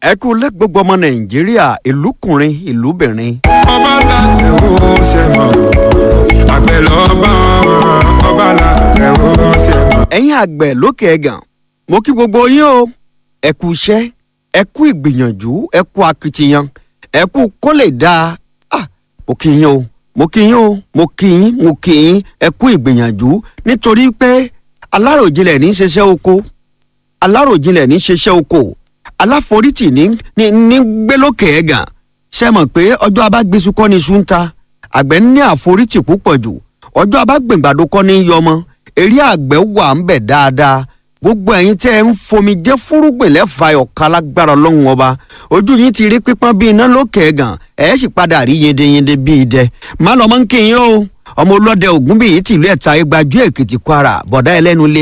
ẹ kú lẹ́ gbogbo ọmọ nàìjíríà ìlúkùnrin ìlúbìnrin. ọba làtẹ̀ ó ṣe mọ̀ àgbẹ̀ lọ́ba ọba làtẹ̀ ó ṣe mọ̀. ẹ̀yin àgbẹ̀ lókè ẹ̀gàn mo kí gbogbo yín o ẹ kú iṣẹ́ ẹ kú ìgbìyànjú ẹ kú akitiyan ẹ kú kó lè dáa ah mo kí yín o mo kí yín o mo kí yín mo kí yín ẹ kú ìgbìyànjú nítorí pé aláròjinlẹ̀ ní í ṣiṣẹ́ oko aláròjinlẹ̀ ní í ṣiṣẹ́ oko aláforítì ní ní ní gbélókè ẹ̀gàn ṣe mọ̀ pé ọjọ́ abágbésù kọ́ ni iṣu ń ta àgbẹ̀ ní àforítì púpọ̀ jù ọjọ́ abágbèǹgbàdo kọ́ ni yọmọ eré àgbẹ̀ wà ń bẹ̀ dáadáa gbogbo ẹ̀yin tẹ́ ẹ ń fomi jẹ́ fúrúgbìn lẹ́fà ọ̀ka lágbára ọlọ́run ọba ojú yín ti rí pípọ́n bíi iná lókè ẹ̀gàn ẹ̀ sì padà rí yendeyende bíi idẹ má lọ́mọ́ ń kéyìn o ọmọ ọlọ́dẹ ògúnbíyì tìlú ẹ̀ta igbajú èkìtì kwara bọ̀dá ẹlẹ́nu lé